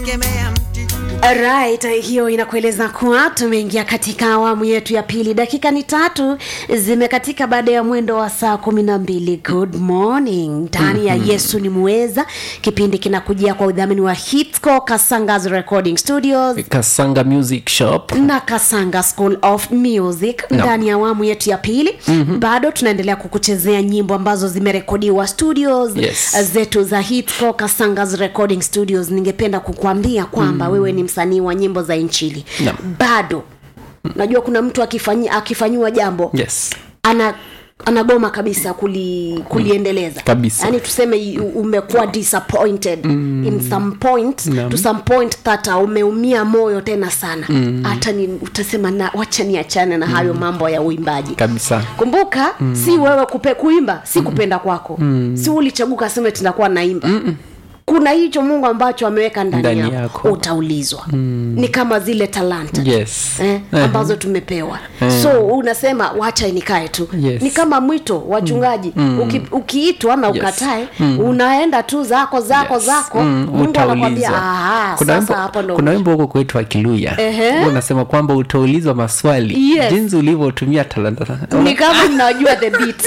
Right, hiyo inakueleza kuwa tumeingia katika awamu yetu ya pili. Dakika ni tatu zimekatika baada ya mwendo wa saa kumi na mbili. Good morning ndani ya Yesu ni muweza. Kipindi kinakujia kwa udhamini wa Hitsco Kasanga's Recording Studios kasanga music shop na Kasanga School of Music No. ndani ya awamu yetu ya pili. mm-hmm. Bado tunaendelea kukuchezea nyimbo ambazo zimerekodiwa studios Yes. zetu za Hitsco Kasanga's Recording Studios. Ningependa kukuambia kwamba mm. wewe ni msanii wa nyimbo za injili No. bado najua kuna mtu akifanyi, akifanyiwa jambo yes ana anagoma kabisa kuli, kuliendeleza Kabisa. yaani tuseme you- umekuwa disappointed mm. in some point Naam. to some point tata umeumia moyo tena sana hata ni utasema na wacha niachane na hayo mambo ya uimbaji kabisa kumbuka mm. si wewe kupe, kuimba si kupenda kwako mm. si ulichaguka sema tunakuwa naimba Mm-mm. kuna hicho mungu ambacho ameweka ndani, Ndani yako, yako. utaulizwa mm. ni kama zile talanta yes eh, Eh, ambazo tumepewa so unasema wacha nikae tu Yes. ni kama mwito wachungaji Uki, ukiitwa na Yes. ukatae unaenda tu zako zako yes. zako Mm, mungu anakwambia utaulizwa. "Aha, kuna sasa wimbo, hapo ndo kuna wimbo huko kwetu wa kiluya Ehe. unasema kwamba utaulizwa maswali Yes. jinsi ulivyotumia talanta ni kama ninajua the beat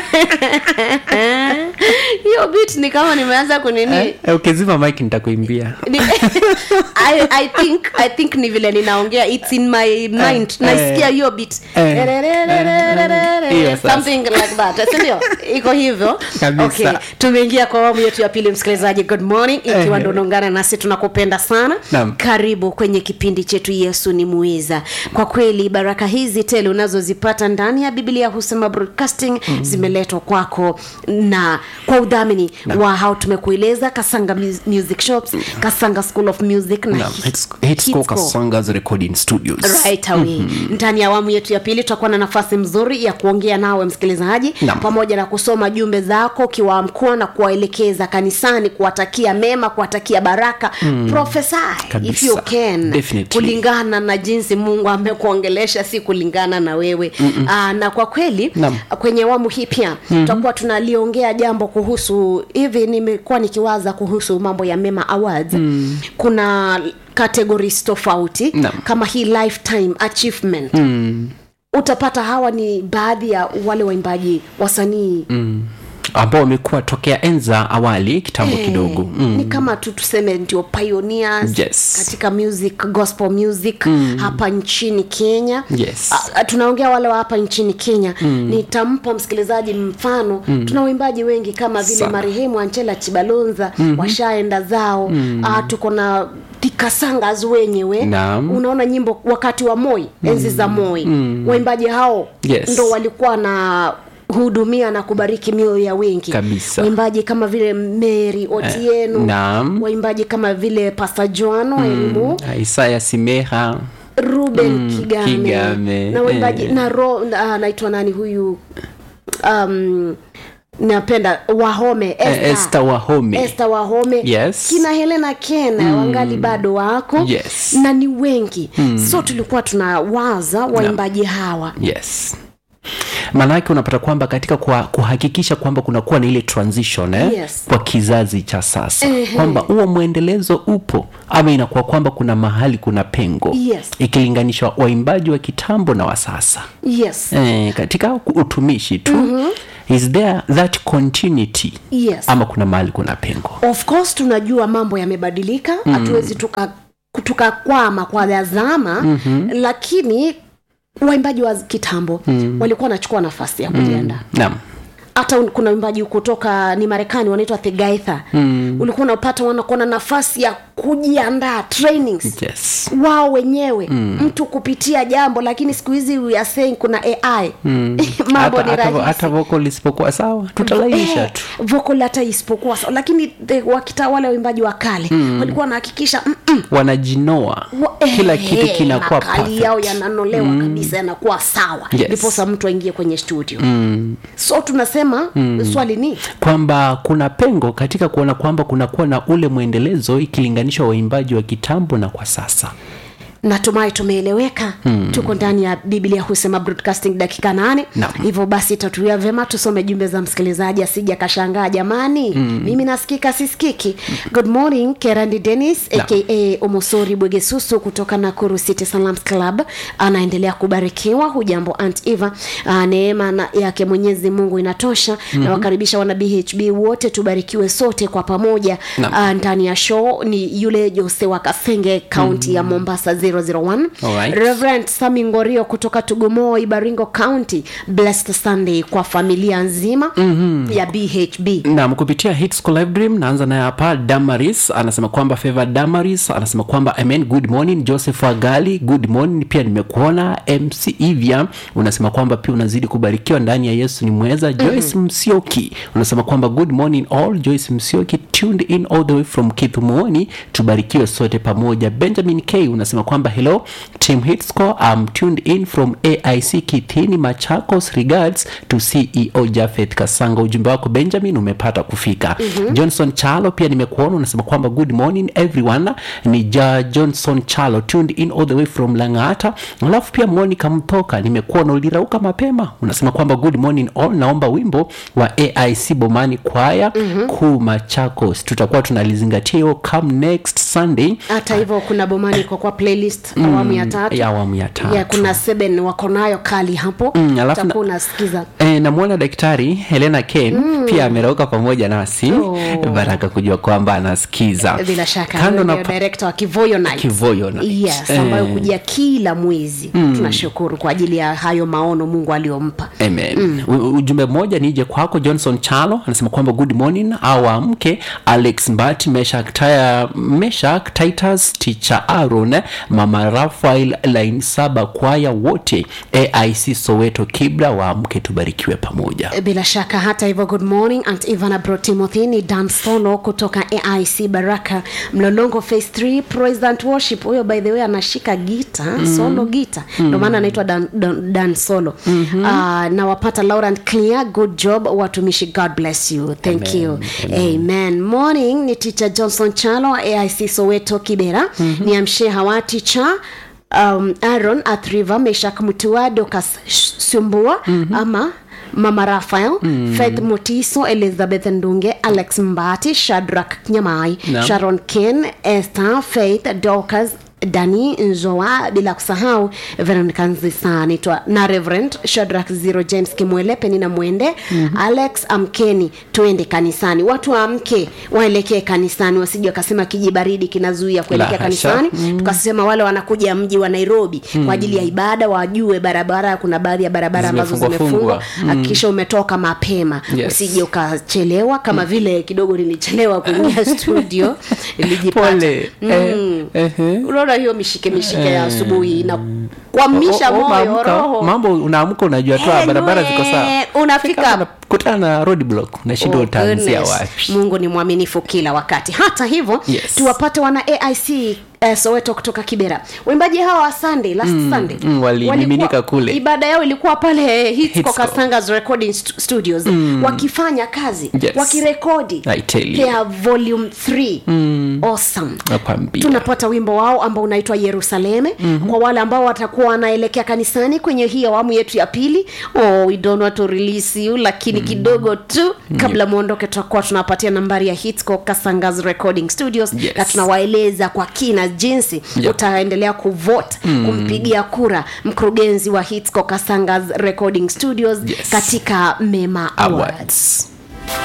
hiyo beat ni kama nimeanza kunini Eh, eh, ukizima mike nitakuimbia Ni- I, I think I think ni vile ninaongea it's in my mind eh, naisikia hiyo beat eh, hiyo sasa. something like that sindio iko hivyo Kabisa. okay tumeingia kwa awamu yetu ya pili msikilizaji good morning ikiwa Eh. ndo unaungana nasi tunakupenda sana Naam. karibu kwenye kipindi chetu yesu ni muiza kwa kweli baraka hizi tele unazozipata ndani ya biblia husema broadcasting mm. zimeletwa kwako na kwa udhamini wa hao tumekueleza kasanga Mus- music shops kasanga school of music na Naam, Hit- Hits- Hitsco Hitsco. Kasanga's recording studios right away ndani ya awamu yetu ya pili tutakuwa na nafasi mzuri ya kuongea nawe msikilizaji Naam. pamoja na kusoma jumbe zako ukiwaamkua na kuwaelekeza kanisani kuwatakia mema kuwatakia baraka mm. prophesy if Kabisa. you can Definitely. kulingana na jinsi mungu amekuongelesha si kulingana na wewe Aa, na kwa kweli Naam. kwenye awamu hii pia mm-hmm. tutakuwa tunaliongea jambo kuhusu hivi nimekuwa nikiwaza kuhusu mambo ya mema awards mm. kuna categories tofauti Naam. kama hii lifetime achievement mm. utapata hawa ni baadhi ya wale waimbaji wasanii mm. ambao wamekuwa tokea enza awali kitambo kidogo mm. ni kama tu tuseme ndio pioneers Yes. katika music gospel music mm. hapa nchini kenya Yes. A- a- tunaongea wale wa hapa nchini kenya mm. nitampa msikilizaji mfano mm. tuna waimbaji wengi kama vile Sana. marehemu anchela chibalonza mm-hmm. washaenda zao mm. tuko na tikasangas wenyewe Naam. unaona nyimbo wakati wa moi enzi za moi mm. waimbaji hao Yes. ndo walikuwa na hudumia na kubariki mioyo ya wengi Kabisa. waimbaji kama vile mary otieno naam. waimbaji kama vile pasta joano mm. elimu Ah, isaya simeha ruben mm, kigame, Kigame, na waimbaji eh. na ro na- anaitwa nani huyu um, napenda wahome eh, Esther. Esther wahome Esther wahome Yes. kina helena kena mm. wangali bado wako Yes. na ni wengi mm. so tulikuwa tunawaza waimbaji hawa yes maanake unapata kwamba katika kwa, kuhakikisha kwamba kunakuwa na ile transition eh, Yes. kwa kizazi cha sasa kwamba huo mwendelezo upo ama inakuwa kwamba kuna mahali kuna pengo Yes. ikilinganishwa waimbaji wa kitambo na wa sasa yes eh, katika utumishi tu mm-hmm. is there that continuity yes ama kuna mahali kuna pengo of course tunajua mambo yamebadilika hatuwezi tuka tukakwama kwa dhazama mm-hmm. lakini waimbaji wa kitambo mm. walikuwa wanachukua nafasi ya kujiandaa naam hata un- kuna wimbaji kutoka ni marekani wanaitwa thegaitha mm. ulikuwa unapata wanakuwa na nafasi ya kujiandaa trainings yes wao wenyewe mm. mtu kupitia jambo lakini siku hizi we are saying kuna ai mm. mambo hata, ni hata, rahisi hata vocal isipokuwa sawa tutalainisha Eh, tu vocal hata isipokuwa sawa lakini the- wakita wale waimbaji wa kale mm. walikuwa wanahakikisha mm-mm, wanajinoa wa- kila eh, kitu kinakuwa makali perfect. yao yananolewa mm. kabisa yanakuwa sawa Yes. ndiposa mtu aingie kwenye studio mm. so tunasema mm. swali ni kwamba kuna pengo katika kuona kwamba kunakuwa na ule mwendelezo ikilinganishwa waimbaji wa kitambo na kwa sasa natumai tumeeleweka hmm. tuko ndani ya biblia husema broadcasting dakika nane Naam. hivyo basi tatuia vyema tusome jumbe za msikilizaji asija kashangaa jamani mm. mimi nasikika sisikiki good morning kerandi denis Naam. aka omosori bwegesusu kutoka nakuru city salams club anaendelea kubarikiwa hujambo ant eva uh, neema na- yake mwenyezi mungu inatosha mm-hmm. nawakaribisha wana bhb wote tubarikiwe sote kwa pamoja Naam. uh, ndani ya show ni yule jose wa kasenge kaunti mm-hmm. ya mombasa 001 Alright. reverend sami ngorio kutoka tugumoi baringo county blessed sunday kwa familia nzima mm-hmm. ya bhb nam kupitia hits School live dream naanza naye hapa damaris anasema kwamba favor damaris anasema kwamba amen good morning joseph agali good morning pia nimekuona mc ivya unasema kwamba pia unazidi kubarikiwa ndani ya yesu ni mweza joyce msioki unasema kwamba good morning all joyce msioki tuned in all the way from kithumuoni tubarikiwe sote pamoja benjamin k unasema kwamba hello team hitsco I'm tuned in from aic kithini machakos regards to ceo jafeth kasanga ujumbe wako benjamin umepata kufika mm-hmm. johnson chalo pia nimekuona unasema kwamba good morning everyone ni ja johnson chalo tuned in all the way from langata alafu pia monica mtoka nimekuona ulirauka mapema unasema kwamba good morning all naomba wimbo wa aic bomani kwaya mm-hmm. kuu machakos tutakuwa tunalizingatia hiyo come next sunday hata hivyo kuna bomani kwa kwa playlist awamu ya tatu ya awamu ya tatu ya kuna seven wako nayo kali hapo Mm, alafu na- utakuwa unasikiza E, namwona daktari helena ken mm. pia amerauka pamoja nasi Oh. baraka kujua kwamba anasikiza bila shaka kando huyo na ndio director wa kivoyo night Kivoyo Night. yes Eh. ambayo kujia kila mwezi tunashukuru kwa ajili ya hayo maono mungu aliyompa Amen. Mm. ujumbe mmoja nije kwako johnson chalo anasema kwamba good morning awa mke alex mbati meshak, taya, meshak titus ticha aron mama rafael line saba kwaya wote aic soweto kibra wa mke tubarikiwe pamoja bila shaka hata hivyo good morning aunt ivana bro timothy ni dan solo kutoka aic baraka mlolongo phase 3 president worship huyo by the way anashika gita mm. solo gita mm. ndio maana anaitwa dan, dan, dan solo mm-hmm. uh, na wapata laurent clear good job watumishi god bless you thank Amen. you amen morning ni teacher johnson chalo aic soweto kibera mm-hmm. ni amshe hawati cha um, aaron athriva meshak mutua dokas sumbua mm-hmm. ama mama rafael mm. faith motiso elizabeth ndunge alex mbati shadrak nyamai Naam. sharon ken esther faith docas dani nzoa bila kusahau veronica nzisa naitwa na reverend shadrak zero james kimwele penina mwende mm-hmm. alex amkeni tuende kanisani watu waamke waelekee kanisani wasije wakasema kijibaridi kinazuia kuelekea La hasha. kanisani mm. tukasema wale wanakuja mji wa nairobi mm. kwa ajili ya ibada wajue barabara kuna baadhi ya barabara ambazo Zimefungwa zimefungwa fungwa. hakikisha umetoka mapema Yes. usije ukachelewa kama mm. vile kidogo nilichelewa kuingia studio nilijipata pole eh, eh, eh. unaona hiyo mishike mishike ya asubuhi na kwamisha O- o- moyo unaamka, roho mambo unaamka unajua tu ah, barabara ziko sawa Anyway, unafika Fika unakutana na roadblock unashindwa Oh, utaanzia goodness. wapi mungu ni mwaminifu kila wakati hata hivyo Yes. tuwapate wana aic eh, soweto kutoka kibera waimbaji hawa wa sunday last mm, sunday mm, walimiminika walikuwa- kule. ibada yao ilikuwa pale Hitsco Hitsco. kasangas recording stu- studios mm. wakifanya kazi Yes. wakirekodi I tell you. their volume 3 mm. awesome nakwambia tunapata wimbo wao ambao unaitwa yerusaleme mm-hmm. kwa wale ambao watakuwa wanaelekea kanisani kwenye hii awamu yetu ya pili oh, we don't want to release you lakini mm-hmm. kidogo tu kabla mwondoke tutakuwa tunapatia nambari ya hitsco kasangas recording studios Yes. na tunawaeleza kwa kina jinsi Yep. utaendelea kuvote mm. kumpigia kura mkurugenzi wa hitsco kasangas recording studios Yes. katika mema awards, awards